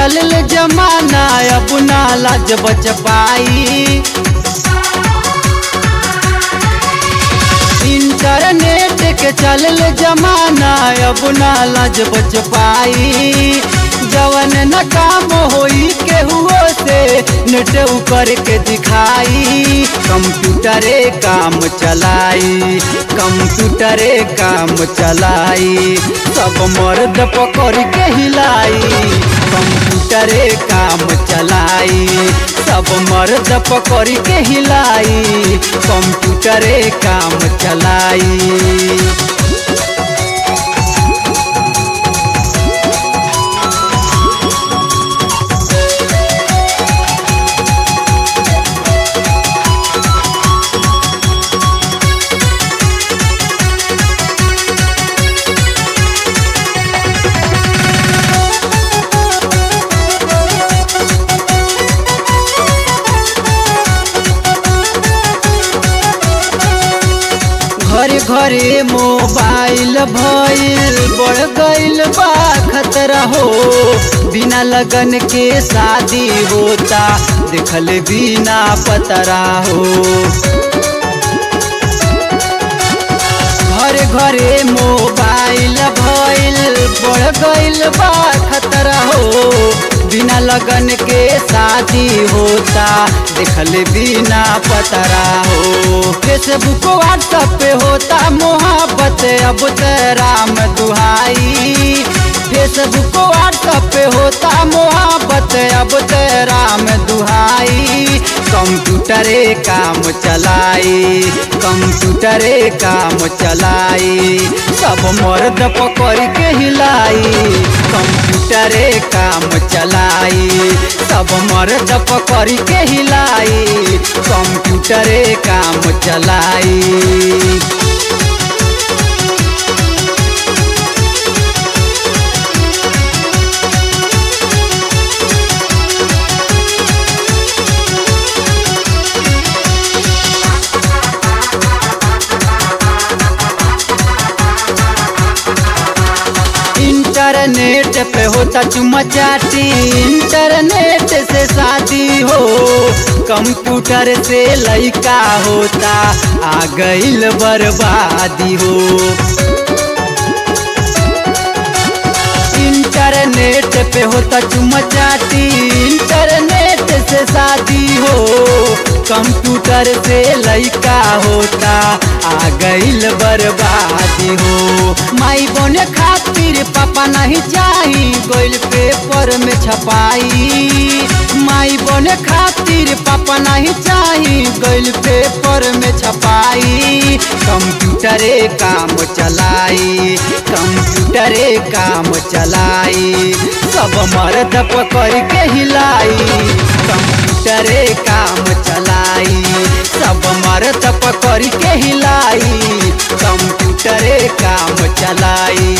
चलल जमाना अब ना लाज बच पाई इंटरनेट के चलल जमाना अब ना लाज बच पाई जवन न काम होई केहुओ से नेट ऊपर के दिखाई कंप्यूटरे काम चलाई कंप्यूटरे काम चलाई सब मर्द पकड़ के हिलाई कंप्यूटरे काम चलाई सब मर्द पकड़ के हिलाई कंप्यूटरे काम चलाई घरे घरे मोबाइल भइल बढ़ गइल बा खतरा हो बिना लगन के शादी होता देखल बिना पतरा हो घरे घरे मोबाइल भइल बढ़ गइल बा खतरा हो बिना लगन के शादी होता देखल बिना पतरा हो फेसबुक व्हाट्सएप पे होता मोहब्बत अब त राम दुहाई फेसबुक व्हाट्सएप पे होता मोहब्बत अब त राम दुहाई कंप्यूटरे काम चलाई कंप्यूटरे काम चलाई सब मर्द पकड़ के हिलाई कंप्यूटरे काम चलाई सब मर्द पकड़ के हिलाई कंप्यूटरे काम चलाई इंटरनेट पे होता चुमा चाटी इंटरनेट से शादी हो कंप्यूटर से लइका होता आ गइल बर्बादी हो इंटरनेट पे होता चुमा चाटी इंटरनेट से शादी हो कंप्यूटर से लइका होता आ गइल बर्बादी हो माई बने खातिर पापा नहीं चाही गोइल पेपर में छपाई माई बने खातिर पापा नहीं चाही गोइल पेपर में छपाई कंप्यूटरे काम चलाई कंप्यूटरे काम चलाई सब मर्द पकड़ के हिलाई कंप्यूटरे काम चलाई सब मर्द पकड़ के हिलाई कंप्यूटरे काम चलाई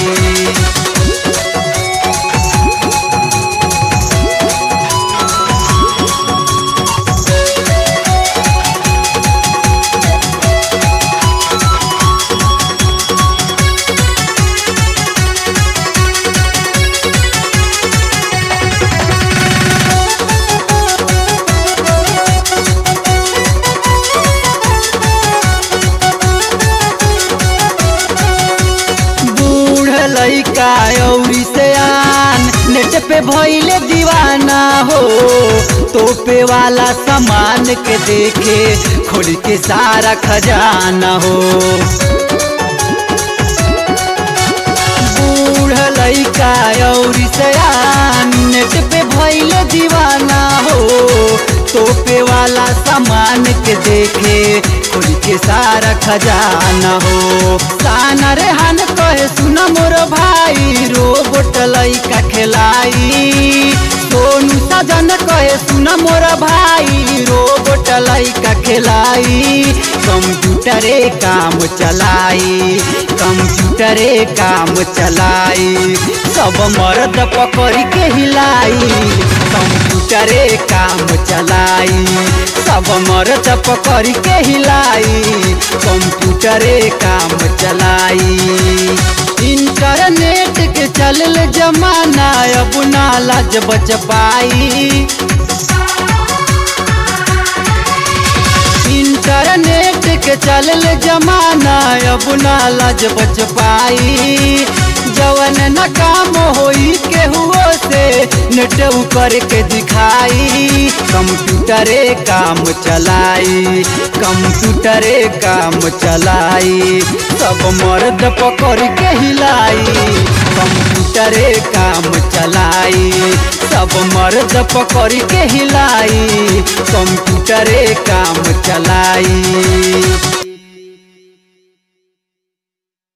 बूढ़ लइका औरी से आन नेट पे भइले दीवाना हो तोपे वाला सामान के देखे खोल के सारा खजाना हो बूढ़ लइका औरी से आन नेट पे भइले दीवाना हो तोपे वाला सामान के देखे खोल के सारा खजाना हो साना रेहान कहे सुन मोर भाई रोबोट लइका खेलाई सोनू सजन कहे सुन मोर भाई रोबोट लइका खेलाई कंप्यूटरे काम चलाई कंप्यूटरे काम चलाई सब मर्द पकड़ के हिलाई कंप्यूटरे काम चलाई सब मर्द पकड़ के हिलाई कंप्यूटरे काम चलाई इंटरनेट के चल चलल जमाना अब ना लाज बच पाई इंटरनेट के चलल जमाना अब ना लाज बच पाई जवन न काम होई केहुओ से नेट करके दिखाई कंप्यूटरे काम चलाई कंप्यूटरे काम चलाई सब मर्द पकड़ के हिलाई कंप्यूटरे काम चलाई सब मर्द पकड़ के हिलाई कंप्यूटरे काम चलाई